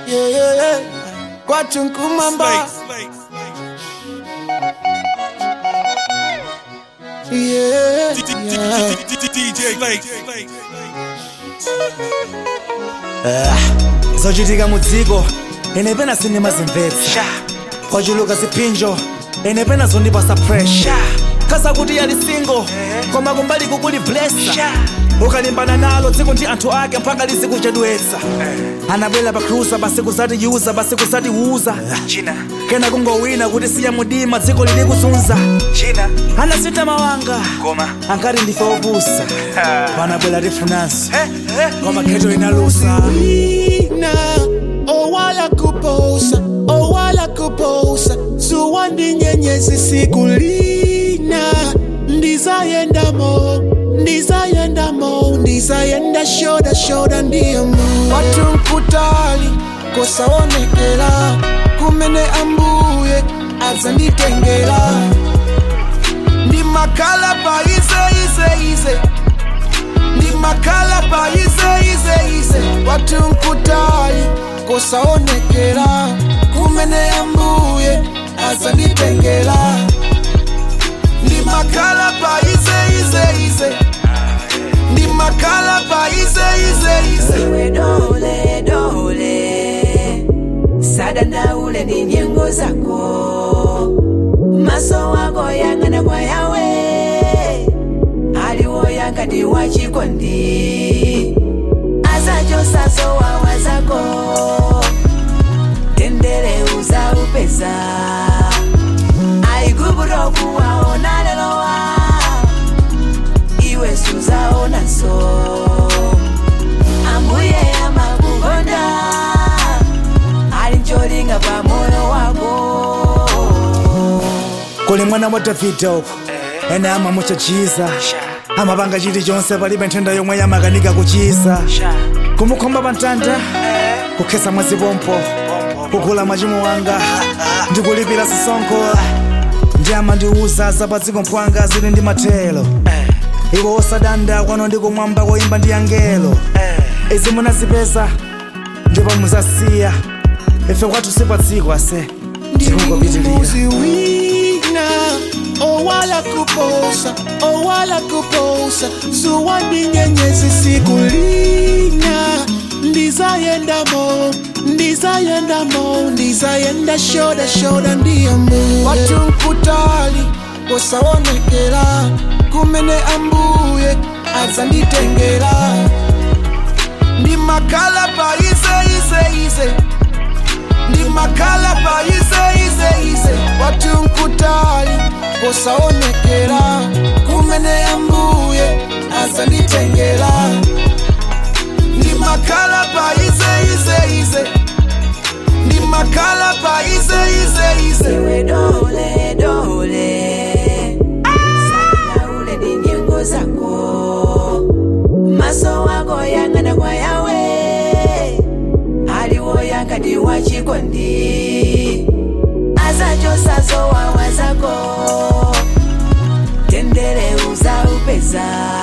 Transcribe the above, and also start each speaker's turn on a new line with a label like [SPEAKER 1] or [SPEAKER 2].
[SPEAKER 1] yeah, yeah, yeah. kwathu nkumamba yeah, yeah.
[SPEAKER 2] DJ Blake.
[SPEAKER 3] zochitika mudziko ene pena sindimazimvetsa kwachuluka ziphinjo ene pena zondipasa pressure khaza kuti yali single koma kumbali kukuli blessa ukalimbana nalo dziko ndi anthu ake mpaka lizikuchedwetsa anabwera pa cruza basi kusati yuza basi kusati wuza kena kungowina kuti siya mudima dziko lili kuzunza anasintha mawanga ankati ndife opusa panabwera tifunanso koma kheto inalusa
[SPEAKER 1] Lina, oh wala kuposa, oh wala kuposa, suwandi nyenyezi siku lina, ndizayenda mo, ndizayenda mo, ndizayenda shoda shoda ndiyo mo. Watu nkutali, kosaonekela, kumene ambuye, azanditengela, ndi makala pa ize ize ize ndi makala pa ize ize ize watu nkutali kosaonekera kumene ambuye azanditengera ndi makala pa ize ize ize ndi makala pa ize ize ize
[SPEAKER 4] iwe dole dole sadandaule ni nyengo zako maso wako yang'ana kwa yawe aliwo yangati wachikondi azachosaso wawa zako tendere uza upeza aiguburo kuwaona lelowa iwe suzaonaso ambuye amakukonda ali ncholinga pa moyo wako
[SPEAKER 3] kuli mwana wa davida uku ene amamuchachiza amapanga chilichonse palibe nthenda yomwe yamakanika kuchiza kumukhomba pa mtanda kukhesa mwazipompo kugula machimo wanga ndikulipira zisonkho ndi amandiuza zapadziko mphwanga zili ndi mathelo iwo osadanda kwano ndikumwamba koyimba ndi angelo izi munazipeza ndipo muzasiya ife kwathu sipadziko ase tikungopitilira
[SPEAKER 1] ndimuzi wina owala kuposa owala kuposa suwandi nyenyezi siku lina ndizayendamo ndizayendamo ndizayenda shoda shoda ndiyamo watu nkutali kosaonekera kumene ambuye azanditengera ndi makala pa ize ize ize ndi makala pa ize ize ize watu nkutali kosaonekera kumene ambuye azanditengera ndi makala pa ize ize ize ndi makala pa ize ize ize
[SPEAKER 4] iwe dole dole sadandaule ni nyengo zako maso wako yang'ana kwa yawe aliwo yangati wachikondi azachosaso wawa zako tendere uza upeza